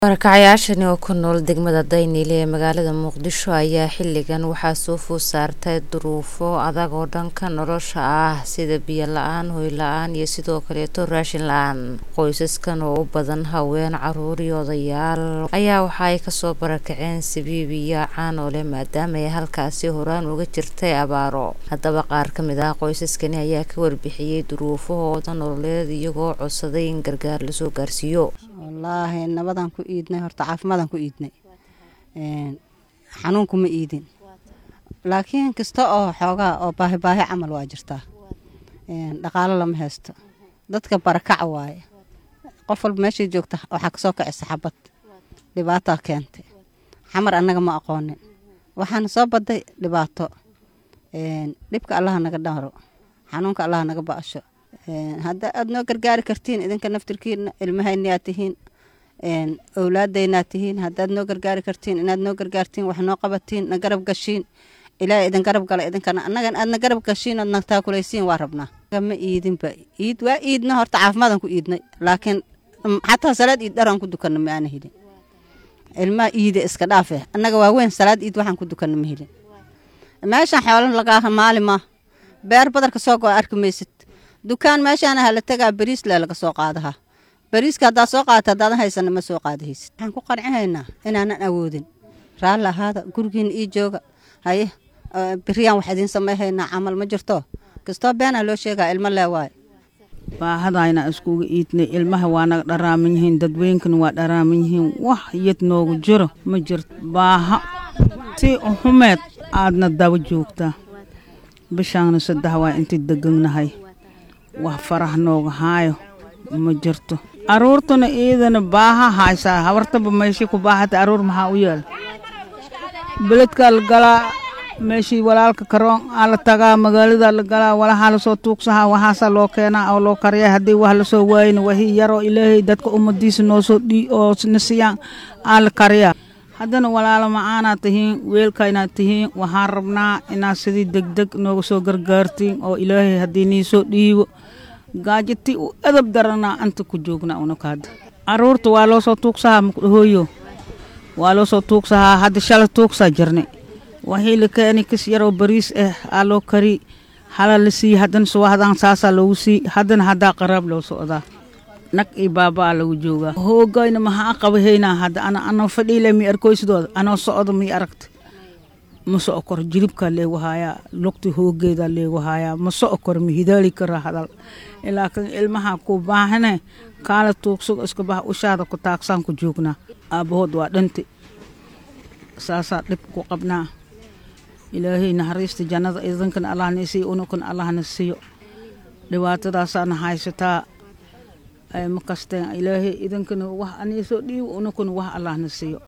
Barakacayaashani oo ku nool degmada Daynile ee magaalada Muqdisho ayaa xilligan waxaa soo food saartay duruufo adag oo dhanka nolosha ah sida biyo la-aan, hoy la-aan iyo sidoo kaleeto raashin la-aan. Qoysaskan oo u badan haween, caruur iyo odayaal ayaa waxa ay kasoo barakaceen Sibiib iyo Caanoole maadaama ay halkaasi horaan uga jirtay abaaro. Haddaba qaar ka mid ah qoysaskani ayaa ka warbixiyay duruufahooda nololeed iyagoo codsaday in gargaar lasoo gaarsiiyo. wallaahi nabadaan ku iidnay horta caafimaadaan ku iidnay xanuunku ma iidin laakiin kasta oo xoogaa oo baahi baahi camal waa jirtaa dhaqaalo lama haysto dadka barakaca waaye qof walba meeshay joogta waxaa kasoo kacisa xabad dhibaataa keentay xamar annaga ma aqoonin waxaana soo baday dhibaato dhibka allaha naga dharo xanuunka allaha naga ba'asho hadda aad noo gargaari kartiin idinka naftirkiina ilmahaynaad tihiin owlaadaynaad tihiin haddaad noo gargaari kartiin inaad noo gargaartiin wax noo qabatiin na garab gashiin ilaahay idin garab gala idinkana annagan aadna garab gashiin ood na taakulaysiin waa rabnaa ma iidinba iid waa iidna horta caafimaadaan ku iidnay laakiin xataa salaad iid dharaan ku dukanna ma aana helin ilmaha iide iska dhaafe annaga waaweyn salaad iid waxaan ku dukanna ma helin meeshaan xoolan lagaa maali maa beer badarka soo go arki maysid dukaan meeshaana hala tagaa bariis le laga soo qaadaha bariiska haddaad soo qaadata haddaadan haysana ma soo qaadahaysid waxaan ku qancinaynaa inaanan awoodin raalli ahaada gurigiina ii jooga haye beriyaan wax idiin samayhaynaa camal ma jirto kastoo beenaa loo sheegaa ilmo lee waaye baahadayna iskuga iidnay ilmaha waa naga dharaaman yihiin dadweynkana waa dharaaman yihiin wax yad noogu jiro ma jirto baaha si xumeed aadna daba joogtaa bishaana saddex waa intii deganahay wax farah nooga haayo ma jirto aruurtuna iidana baaha haysaa habartaba meeshii ku baahata aruur maxaa u yaala beledkaa la galaa meeshii walaalka karoon aa la tagaa magaalada la galaa walahaa lasoo tuugsahaa waxaasaa loo keenaa oo loo kariyaa haddii wax lasoo waayna wahii yaroo ilaahay dadka ummadiisa noosoo dhii oo na siiyaan aa la kariyaa haddana walaalo macaanaad tihiin weelkaynaad tihiin waxaan rabnaa inaad sidii degdeg nooga soo gargaartiin oo ilaahay haddii niisoo dhiibo gaajati u edab daranaa anta ku joognaa unakaada caruurta waa loo soo tuugsahaa makudhahooyo waa loo soo tuugsahaa hadda shala tuugsaa jirnay waxii la keeni kis yaroo bariis ah aa loo kari hala la siiye haddana suwahdaan saasaa loogu sii haddana haddaa qaraab loo socdaa nag iyo baabaa lagu joogaa hoogayna maxaa qabahaynaa hadda ana anoo fadhiile mi arkoysidooda anoo socdo mi aragta ma soco koro jilibkaa leegu haayaa lugta hoogeedaa leegu haayaa ma soco koro ma hidaali karaa hadal ilaa kan ilmaha ku baahane kaala tuugsugo iska baha ushaada ku taagsaan ku joognaa aabbahood waa dhanti saasaa dhib ku qabnaa ilaahay naxariista jannada idinkana allahna isiiyo unukana allahna siiyo dhibaatadaasaana haysataa ma kasteen ilaahay idinkana wax aniisoo dhiibo unukuna wax allahna siiyo